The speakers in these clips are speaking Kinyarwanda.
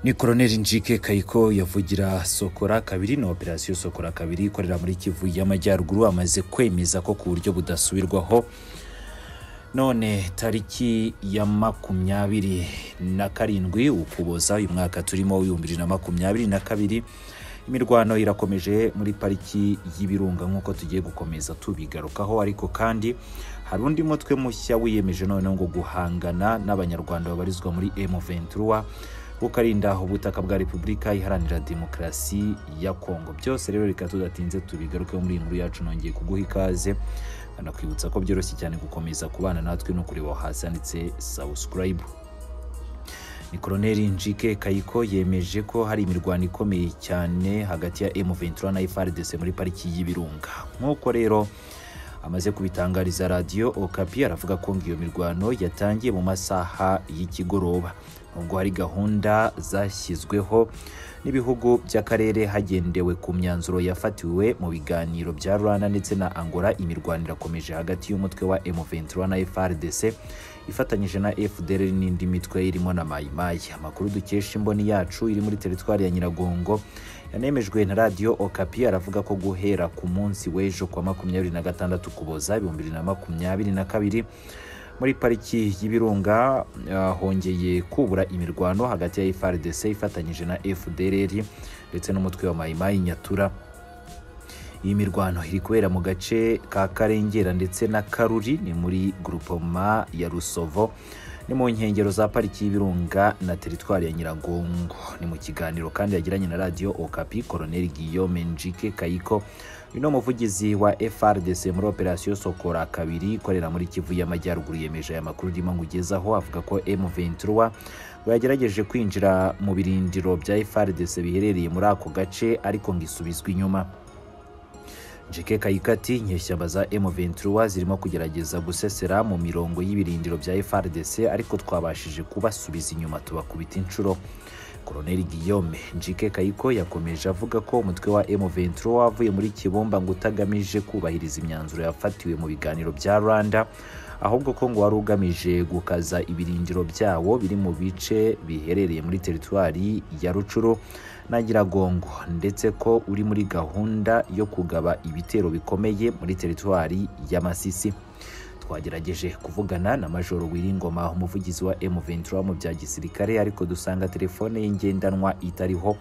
ni koroneri njike kayiko yavugira sokora kabiri na operasiyo sokora kabiri ikorera muri kivu y'amajyaruguru amaze kwemeza ko ku buryo budasubirwaho none tariki ya makumyabiri na karindwi ukuboza uyu mwaka turimo w'ibihumbi bibiri na makumyabiri na kabiri imirwano irakomeje muri pariki y'ibirunga nk'uko tugiye gukomeza tubigarukaho ariko kandi hari undi mutwe mushya wiyemeje noneho ngo guhangana n'abanyarwanda babarizwa muri M23 ukarinda ubutaka bwa repubulika iharanira demokarasi ya kongo byose rero reka tudatinze tubigarukeho muri iyi nkuru yacu nongeye kuguha ikaze anakwibutsa ko byoroshye cyane gukomeza kubana natwe no kureba hasi handitse subscribe ni koroneri njike kayiko yemeje ko hari imirwano ikomeye cyane hagati ya M23 na FARDC muri pariki y'ibirunga nk'uko rero amaze kubitangariza radiyo okapi aravuga ko ngo iyo mirwano yatangiye mu masaha y'ikigoroba nubwo hari gahunda zashyizweho n'ibihugu by'akarere hagendewe ku myanzuro yafatiwe mu biganiro bya rwanda ndetse na angola imirwano irakomeje hagati y'umutwe wa M23 na FARDC ifatanyije na FDL n'indi mitwe irimo na mayimayi amakuru dukesha imboni yacu iri muri teritwari ya nyiragongo yanemejwe na radiyo okapi aravuga ko guhera ku munsi w'ejo kwa makumyabiri na gatandatu ukuboza ibihumbi bibiri na makumyabiri na kabiri muri pariki y'ibirunga uh, hongeye kubura imirwano hagati ya FARDC ifatanyije na FDLR ndetse n'umutwe wa mayimayi nyatura iyi mirwano iri kubera mu gace ka karengera ndetse na karuri ni muri grupoma ya rusovo ni mu nkengero za pariki y'ibirunga na teritwari ya nyiragongo ni mu kiganiro kandi yagiranye na radiyo okapi koroneri guillaume njike kayiko uyu ni umuvugizi wa frdc muri operasiyo sokora kabiri ikorera muri kivu y'amajyaruguru yemeje aya makuru urimo ngugezaho avuga ko m23 bagerageje kwinjira mu birindiro bya frdc biherereye muri ako gace ariko ngo isubizwe inyuma jeke kayikati inyeshyamba za M23 zirimo kugerageza gusesera mu mirongo y'ibirindiro bya FARDC ariko twabashije kubasubiza inyuma tubakubita inshuro Colonel Guillaume Njike Kayiko yakomeje avuga ko umutwe wa M23 wavuye muri Kibumba ngo utagamije kubahiriza imyanzuro yafatiwe mu biganiro bya Rwanda ahubwo ko ngo wari ugamije gukaza ibirindiro byawo biri mu bice biherereye muri teritwari ya rucuro na nyiragongo ndetse ko uri muri gahunda yo kugaba ibitero bikomeye muri teritwari ya masisi twagerageje kuvugana na majoro wiringoma umuvugizi wa M23 mu bya gisirikare ariko dusanga telefone y'ingendanwa itariho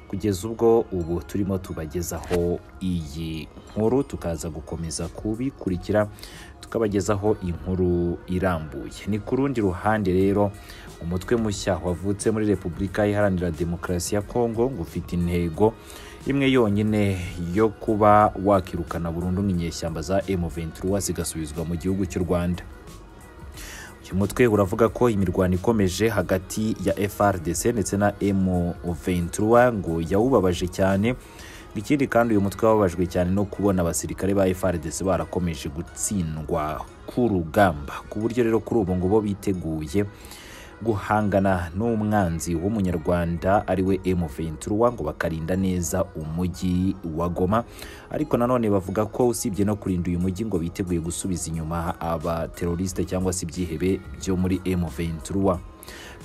kugeza ubwo ubu turimo tubagezaho iyi nkuru tukaza gukomeza kubikurikira tukabagezaho inkuru irambuye ni ku rundi ruhande rero umutwe mushya wavutse muri repubulika iharanira demokarasi ya kongo ngo ufite intego imwe yonyine yo kuba wakirukana burundu nk'inyeshyamba za M23 zigasubizwa mu gihugu cy'u Rwanda uyu mutwe uravuga ko imirwano ikomeje hagati ya FRDC ndetse na M23 ngo yawubabaje cyane ikindi kandi uyu mutwe wababajwe cyane no kubona abasirikare ba FRDC barakomeje gutsindwa ku rugamba ku buryo rero kuri ubu ngubu biteguye guhangana n'umwanzi w'umunyarwanda ariwe M23 ngo bakarinda neza umujyi wa Goma ariko nanone bavuga ko usibye no kurinda uyu mujyi ngo biteguye gusubiza inyuma abateroriste cyangwa se ibyihebe byo muri M23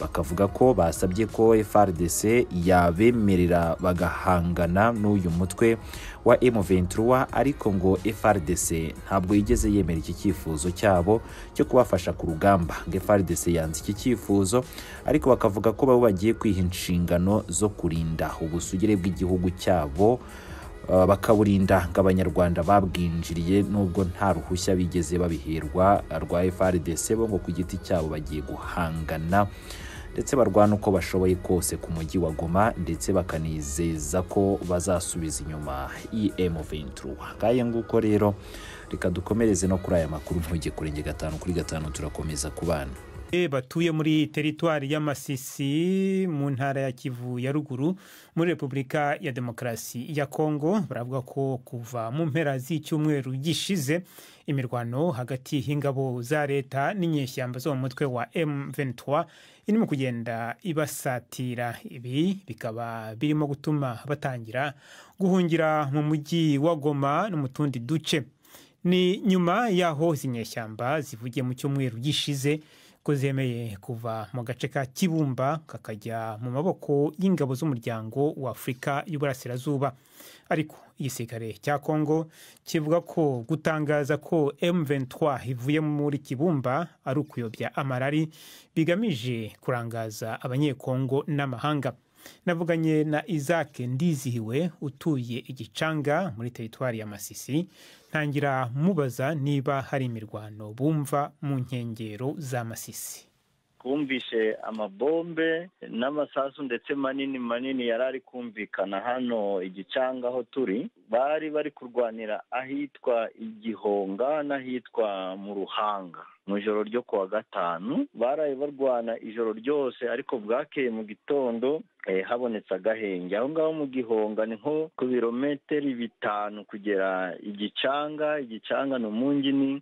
bakavuga ko basabye ko FRDC yabemerera bagahangana n'uyu mutwe wa M23 ariko ngo FRDC ntabwo yigeze yemera iki cyifuzo cyabo cyo kubafasha ku rugamba ngo FRDC yanze iki cyifuzo ariko bakavuga ko babo bagiye kwiha inshingano zo kurinda ubusugire bw'igihugu cyabo bakaburinda ngo abanyarwanda babwinjiriye nubwo nta ruhushya bigeze babiherwa rwa FRDC bo ngo ku giti cyabo bagiye guhangana ndetse barwana uko bashoboye kose ku mujyi wa Goma ndetse bakanizeza ko bazasubiza inyuma EM23 ngaye nguko rero reka dukomereze no kuri aya makuru ntuge kurenge gatanu kuri gatanu turakomeza kubana batuye muri teritwari y'amasisi mu ntara ya kivu ya ruguru muri repubulika ya demokarasi ya kongo baravuga ko kuva mu mpera z'icyumweru gishize imirwano hagati y'ingabo za leta n'inyeshyamba zo mu mutwe wa M23 irimo kugenda ibasatira ibi bikaba birimo gutuma batangira guhungira mu mujyi wa goma no mu tundi duce ni nyuma y'aho izi nyeshyamba zivugiye mu cyumweru gishize ko zemeye kuva mu gace ka kibumba kakajya mu maboko y'ingabo z'umuryango wa afurika y'uburasirazuba ariko igisirikare cya kongo kivuga ko gutangaza ko M23 ivuye muri kibumba ari ukuyobya amarari bigamije kurangaza abanyekongo n'amahanga navuganye na isaac ndizihiwe utuye igicanga muri teritwari ya masisi ntangira mubaza niba hari imirwano bumva mu nkengero za masisi twumvishe amabombe n'amasasu ndetse manini manini yari ari kumvikana hano igicanga aho turi bari bari kurwanira ahitwa igihonga n'ahitwa mu ruhanga mu ijoro ryo ku wa gatanu baraye barwana ijoro ryose ariko bwakeye mu gitondo habonetse agahenge aho ngaho mu gihonga ni nko ku birometero bitanu kugera igicanga igicanga ni umunjini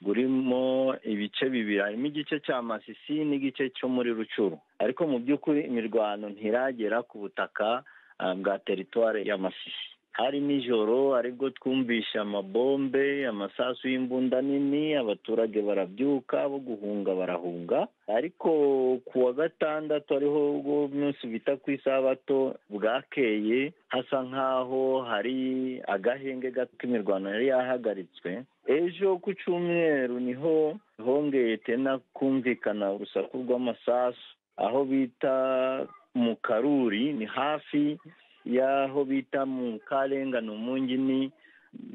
urimo ibice bibiri harimo igice cya masisi n'igice cyo muri rucuru ariko mu by'ukuri imirwano ntiragera ku butaka bwa teritwari ya masisi hari nijoro aribwo twumvisha amabombe amasasu y'imbunda nini abaturage barabyuka bo guhunga barahunga ariko ku wa gatandatu ariho ubwo munsi bita ku isabato bwakeye hasa nk'aho hari agahenge gato k'imirwano yari yahagaritswe ejo ku cyumweru niho hongeye tena kumvikana urusaku rw'amasasu aho bita mu karuri ni hafi y'aho bita mu karenga ni umungini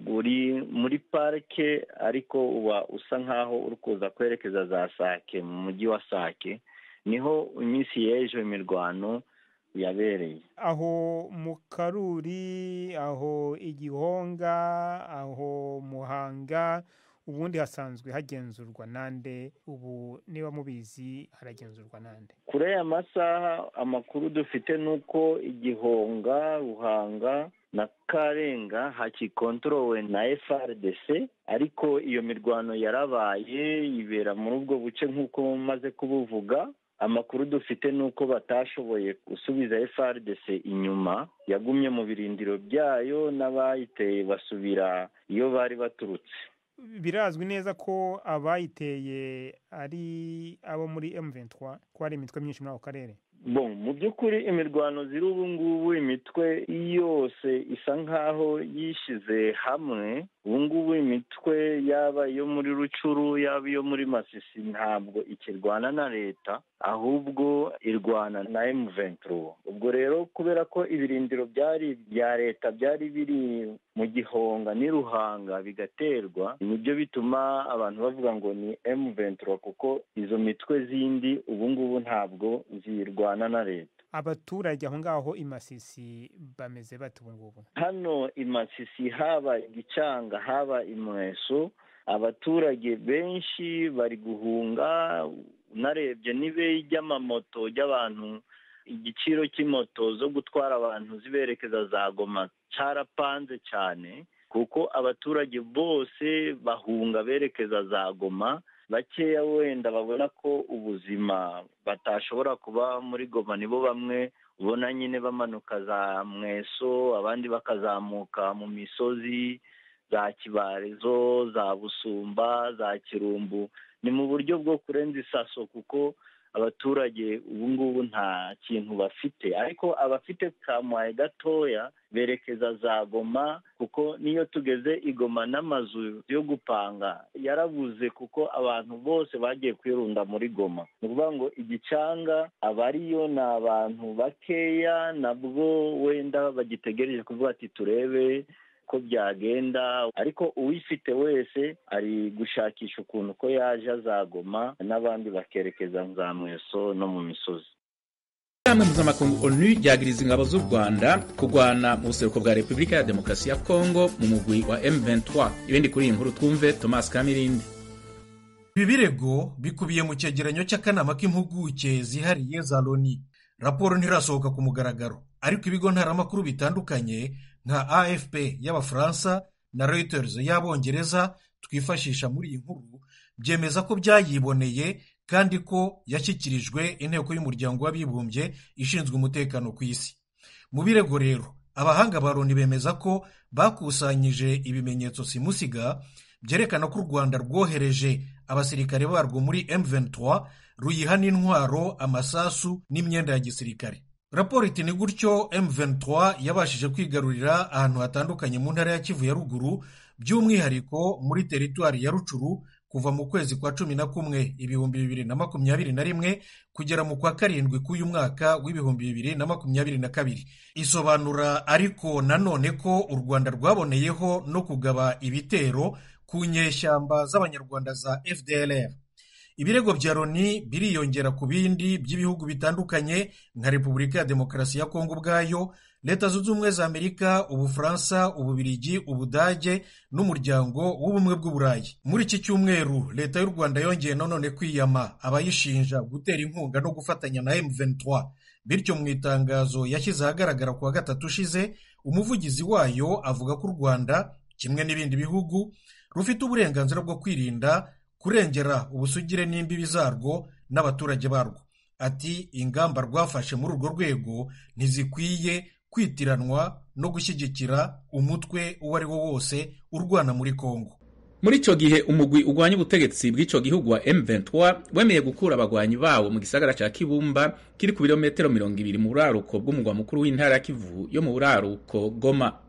uri muri parike ariko uba usa nk'aho uri kuza kwerekeza za sake mu mujyi wa sake niho iminsi y'ejo imirwano yabereye aho mu karuri aho igihonga aho muhanga ubundi hasanzwe hagenzurwa nande ubu niba mubizi haragenzurwa nande kure y'aya masaha amakuru dufite ni uko igihonga ruhanga na karenga hakikontorowe na frdc ariko iyo mirwano yarabaye ibera muri ubwo buce nk'uko maze kubuvuga amakuru dufite ni uko batashoboye gusubiza FRDC inyuma yagumye mu birindiro byayo n'abayiteye basubira iyo bari baturutse birazwi neza ko abayiteye ari abo muri M23 ko hari imitwe myinshi muri ako karere bon mu by'ukuri imirwano ziri ubu ngubu imitwe yose isa nk'aho yishyize hamwe ubu ngubu imitwe yaba iyo muri rucuru yaba iyo muri masisi ntabwo ikirwana na leta ahubwo irwana na emuventuro ubwo rero kubera ko ibirindiro byari bya leta byari biri mu gihonga n'iruhanga bigaterwa nibyo bituma abantu bavuga ngo ni emuventuro kuko izo mitwe zindi ubu ngubu ntabwo zirwa na leta abaturage aho ngaho i masisi bameze bate ubu ngubu hano i masisi haba igicanga haba imweso abaturage benshi bari guhunga unarebye n'ibe ry'amamoto ry'abantu igiciro cy'imoto zo gutwara abantu ziberekeza za goma cyarapanze cyane kuko abaturage bose bahunga berekeza za goma bakeya wenda babona ko ubuzima batashobora kuba muri goma nibo bamwe ubona nyine bamanuka za mweso abandi bakazamuka mu misozi za kibarezo za busumba za kirumbu ni mu buryo bwo kurenza isaso kuko abaturage ubu ngubu nta kintu bafite ariko abafite kamwaye gatoya berekeza za goma kuko niyo tugeze igoma n'amazu yo gupanga yarabuze kuko abantu bose bagiye kwirunda muri goma ni ukuvuga ngo igicanga abariyo ni abantu bakeya nabwo wenda bagitegereje kuvuga ati turebe ko byagenda ariko uwifite wese ari gushakisha ukuntu ko yaje azagoma n'abandi bakerekeza za mweso no mu misozi inama mpuzamakungu onu ryagiriza ingabo z'u rwanda kurwana mu buseruko bwa repubulika ya demokarasi ya kongo mu mugwi wa m23 ibindi kuri iyi nkuru twumve thomas kamirindi ibi birego bikubiye mu cyegeranyo cy'akanama k'impuguke zihariye za loni raporo ntirasohoka ku mugaragaro ariko ibigo ntaramakuru bitandukanye nka afp y'abafaransa na reuters y'abongereza twifashisha muri iyi nkuru byemeza ko byayiboneye kandi ko yashyikirijwe inteko y'umuryango w'abibumbye ishinzwe umutekano ku isi mu birego rero abahanga ba loni bemeza ko bakusanyije ibimenyetso simusiga byerekana ko u rwanda rwohereje abasirikare barwo muri m23 ruyiha n'intwaro amasasu n'imyenda ya gisirikare raporo iti ni gutyo M23 yabashije kwigarurira ahantu hatandukanye mu ntara ya Kivu ya ruguru by'umwihariko muri teritwari ya Rucuru kuva mu kwezi kwa cumi na kumwe ibihumbi bibiri na makumyabiri na rimwe kugera mu kwa karindwi k'uyu mwaka w'ibihumbi bibiri na makumyabiri na kabiri isobanura ariko nanone ko u rwanda rwaboneyeho no kugaba ibitero ku nyeshyamba z'abanyarwanda za fdlr ibirego bya loni biriyongera ku bindi by'ibihugu bitandukanye nka repubulika ya demokarasi ya kongo ubwayo leta zunze ubumwe za amerika ubufaransa ububirigi ubudage n'umuryango w'ubumwe bw'uburayi muri iki cyumweru leta y'u rwanda yongeye nanone kwiyama abayishinja gutera inkunga no gufatanya na M23 bityo mu itangazo yashyize ahagaragara kuwa gatatu ushize umuvugizi wayo avuga ko u rwanda kimwe n'ibindi bihugu rufite uburenganzira bwo kwirinda kurengera ubusugire n'imbibi zarwo n'abaturage barwo ati ingamba rwafashe muri urwo rwego ntizikwiye kwitiranwa no gushyigikira umutwe uwo ari wo wose urwana muri kongo muri icyo gihe umugwi urwanya ubutegetsi bw'icyo gihugu wa M23 wemeye gukura abagwanyi bawo mu gisagara cya Kibumba kiri ku birometero mirongo ibiri mu buraruko bw'umugwa mukuru w'intara ya Kivu yo mu buraruko Goma